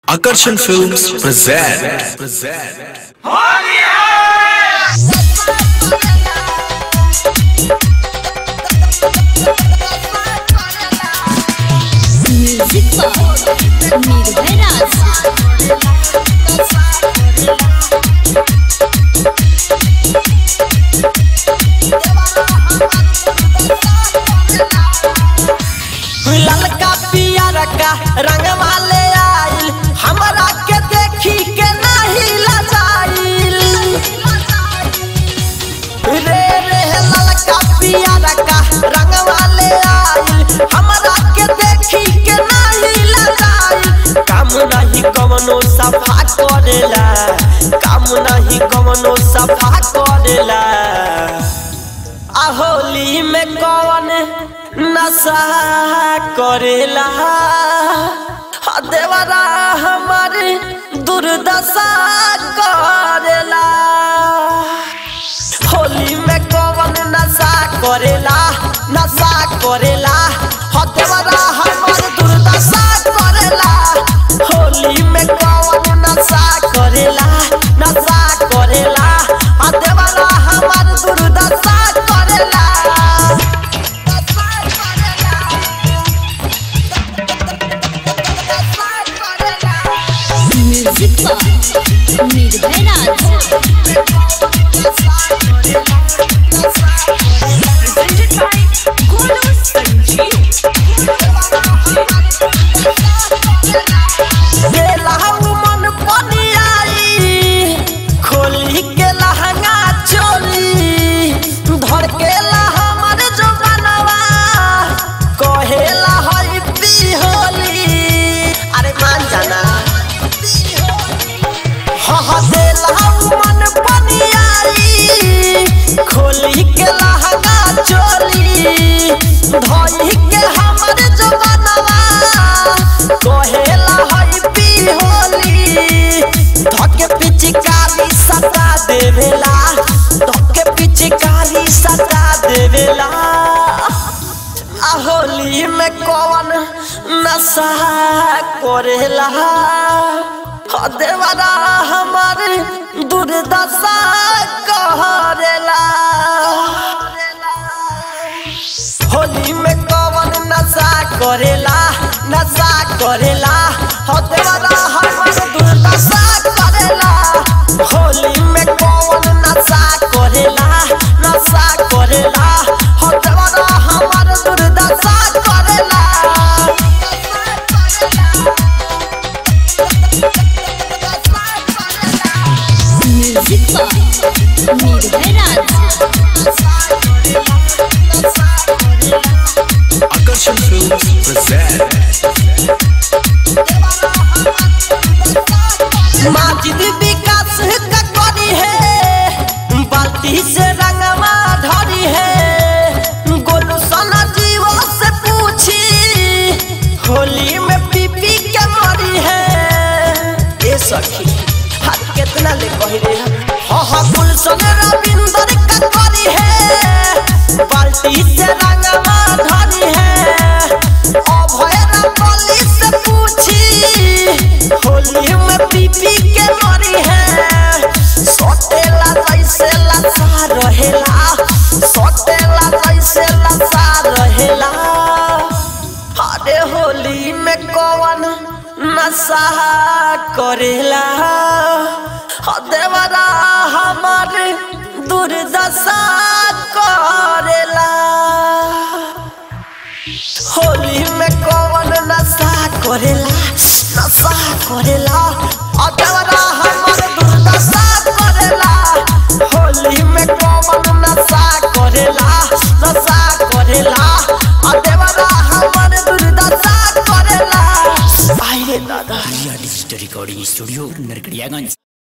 Akarshan Films present. present. Music box Nirbhay Raj ललका पियर का रंग वाले आइल हमरा के देखी के नहीं लजाइल रे रे ललका पियर का रंग वाले आइल हमरा के देखी के नहीं लजाइल काम नहीं कवनो सफा करेला काम नहीं कवनो सफा करेला आ होली में कौन नशा करेला आ देवरा हमारी दुर्दशा करेला होली में कौन नशा करेला नशा करेला आ देवरा हमारी दुर्दशा करेला होली में कौन नशा करेला नशा करेला आ देवरा हमारी दुर्दशा करेला म्युझिक बॉक्स निर्भय राज गेलहु मन पनियाई खोली के लहंगा चोली धर के हमर जो बनवा कहेला हई पी होली अरे मान जाना हह देलहु मन पनियाई खोली के लहंगा चोली धई के हमर जो बनवा कहेला हई पी होली धके पिचकारी सता देवेला धके पिचकारी सता देवेला आ होली में कौन नशा करेला ह देवरा हमारी दुर्दशा करेला होली में कौन नशा करेला नशा करेला हो देवरा हमार दुर्दशा करेला होली में कौन नशा करेला नशा करेला हो देवरा हमार दुर्दशा करेला music box Nirbhay Raj Akarshan Films present. Majid Vikas का करी है बाल्टी से रंगवा धरी है गोलू सोना जीवो से पूछी होली में पीपी के मरी है ए सखी हाथ कितना ले कही रे हा हा गुलशन रविंदर का करी है बाल्टी से रंगवा धरी है अभय रंगोली से पूछी होली में पीपी के मरी है सोटेला जैसे लसा रहेला सोटेला जैसे लसा रहेला अरे होली में कौन नशा करेला ह देवरा हमारे दुर्दशा करेला होली में कौन नशा करेला नशा करेला अदवरा हमर दुर्दशा करेला होली में कौन नशा करेला नशा करेला अदवरा हमर दुर्दशा करेला आइए दादा डिजिटल रिकॉर्डिंग स्टूडियो नरकड़ियागंज